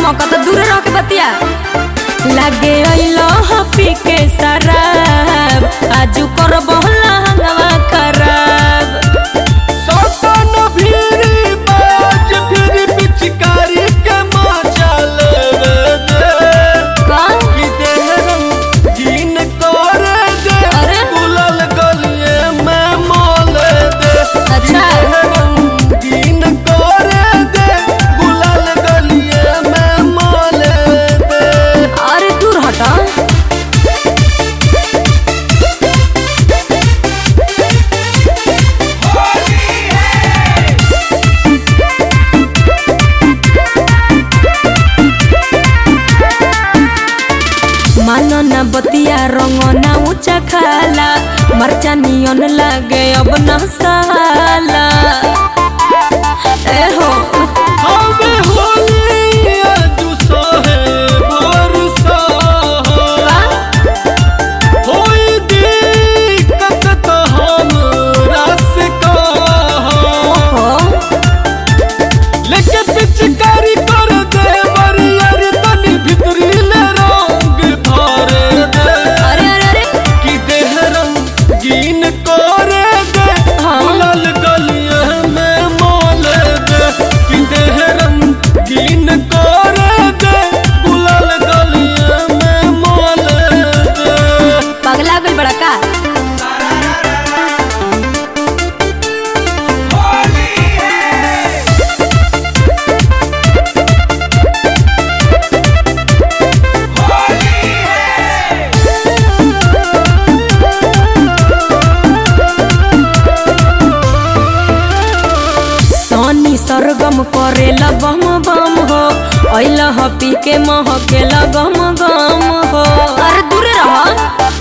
मौका तो दूर रह के बतिया लागे अइलो ह पी के शराब आजू कर बहला हंगवा खराब सौतन भीरी बाज फिर पिचकारी के मजा लेवे दे का कि देहरम गिन करे दे अरे? गुलाल गलिए में मोले दे कि अच्छा। देहरम गिन करे दे गुलाल गलिए में मोले दे अरे दूर हटा मानो ना बतिया रंग ना ऊंचा खाला मरचा नियन लागे अब ना साला ए हो हमें होली आज सोहे बरसा होई दिक्कत तो हमरा से कहा हो लेके पिचकारी कर दे बरियर तनी भितरी ले रंग भरे दे अरे अरे अरे कि देह रंगीन करे दे हाँ। गुलाल गलिया में मोले दे कि देह रंगीन करे दे गुलाल गलिया में मोले दे पगला गल बड़ा का सोनी सरगम करेला बम बम हो अइला ह पी के महकेला गम गम हो अरे दूर रह